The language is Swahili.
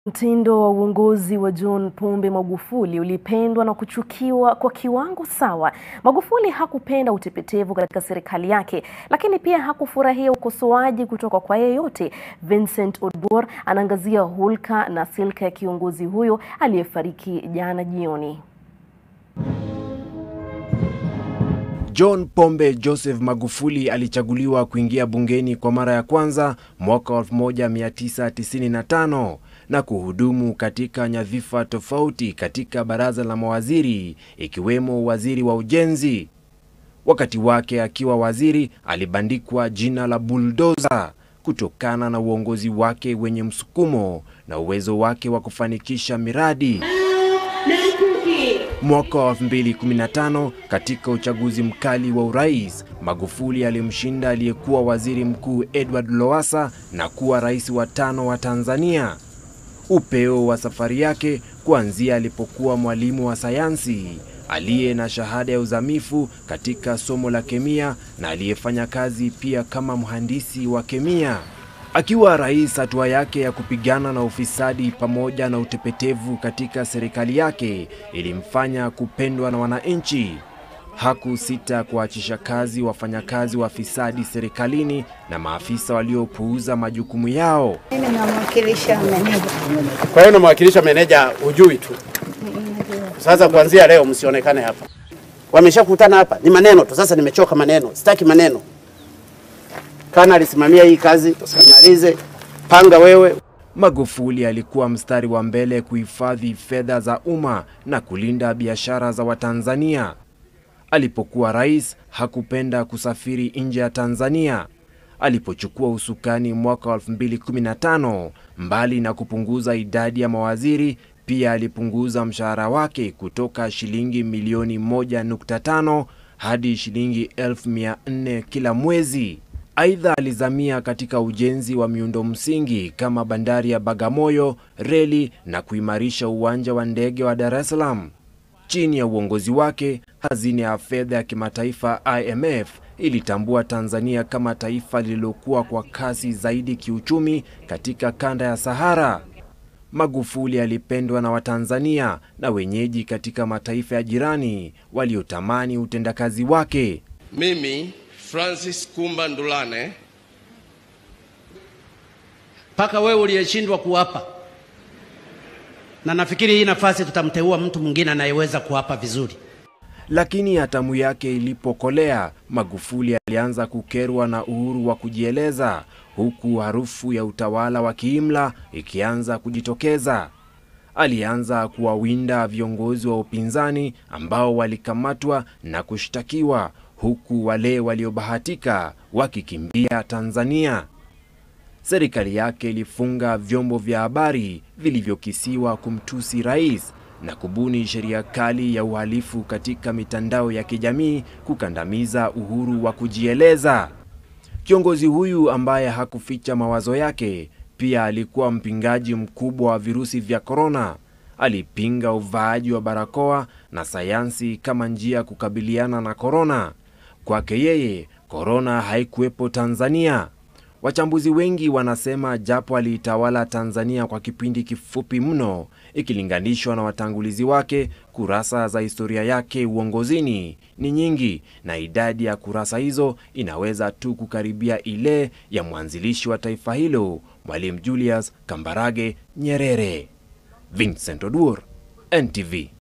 Mtindo wa uongozi wa John Pombe Magufuli ulipendwa na kuchukiwa kwa kiwango sawa. Magufuli hakupenda utepetevu katika serikali yake, lakini pia hakufurahia ukosoaji kutoka kwa yeyote. Vincent Odwor anaangazia hulka na silka ya kiongozi huyo aliyefariki jana jioni. John Pombe Joseph Magufuli alichaguliwa kuingia bungeni kwa mara ya kwanza mwaka 1995 na kuhudumu katika nyadhifa tofauti katika baraza la mawaziri ikiwemo waziri wa ujenzi. Wakati wake akiwa waziri alibandikwa jina la buldoza kutokana na uongozi wake wenye msukumo na uwezo wake wa kufanikisha miradi. Mwaka wa 2015 katika uchaguzi mkali wa urais, Magufuli alimshinda aliyekuwa waziri mkuu Edward Lowassa na kuwa rais wa tano wa Tanzania. Upeo wa safari yake kuanzia alipokuwa mwalimu wa sayansi aliye na shahada ya uzamifu katika somo la kemia na aliyefanya kazi pia kama mhandisi wa kemia. Akiwa rais, hatua yake ya kupigana na ufisadi pamoja na utepetevu katika serikali yake ilimfanya kupendwa na wananchi. Hakusita kuachisha kazi wafanyakazi wafisadi serikalini na maafisa waliopuuza majukumu yao. Mimi namwakilisha meneja. Kwa hiyo namwakilisha meneja, hujui tu. Sasa kuanzia leo msionekane hapa. Wameshakutana hapa, ni maneno tu. Sasa nimechoka maneno, sitaki maneno. Kana alisimamia hii kazi, imalize. Panga wewe. Magufuli alikuwa mstari wa mbele kuhifadhi fedha za umma na kulinda biashara za Watanzania. Alipokuwa rais, hakupenda kusafiri nje ya Tanzania. Alipochukua usukani mwaka wa 2015, mbali na kupunguza idadi ya mawaziri, pia alipunguza mshahara wake kutoka shilingi milioni 1.5 hadi shilingi 1400 kila mwezi. Aidha, alizamia katika ujenzi wa miundo msingi kama bandari ya Bagamoyo, reli na kuimarisha uwanja wa ndege wa Dar es Salaam. Chini ya uongozi wake, hazina ya fedha ya kimataifa IMF ilitambua Tanzania kama taifa lililokuwa kwa kasi zaidi kiuchumi katika kanda ya Sahara. Magufuli alipendwa na Watanzania na wenyeji katika mataifa ya jirani waliotamani utendakazi wake. Mimi Francis Kumba Ndulane mpaka wewe uliyeshindwa kuwapa, na nafikiri hii nafasi tutamteua mtu mwingine anayeweza kuwapa vizuri. Lakini hatamu yake ilipokolea, Magufuli alianza kukerwa na uhuru wa kujieleza, huku harufu ya utawala wa kiimla ikianza kujitokeza. Alianza kuwawinda viongozi wa upinzani ambao walikamatwa na kushtakiwa, huku wale waliobahatika wakikimbia Tanzania. Serikali yake ilifunga vyombo vya habari vilivyokisiwa kumtusi rais na kubuni sheria kali ya uhalifu katika mitandao ya kijamii kukandamiza uhuru wa kujieleza. Kiongozi huyu ambaye hakuficha mawazo yake, pia alikuwa mpingaji mkubwa wa virusi vya korona. Alipinga uvaaji wa barakoa na sayansi kama njia ya kukabiliana na korona. Kwake yeye, korona haikuwepo Tanzania. Wachambuzi wengi wanasema japo aliitawala Tanzania kwa kipindi kifupi mno ikilinganishwa na watangulizi wake, kurasa za historia yake uongozini ni nyingi, na idadi ya kurasa hizo inaweza tu kukaribia ile ya mwanzilishi wa taifa hilo, Mwalimu Julius Kambarage Nyerere. Vincent Oduor, NTV.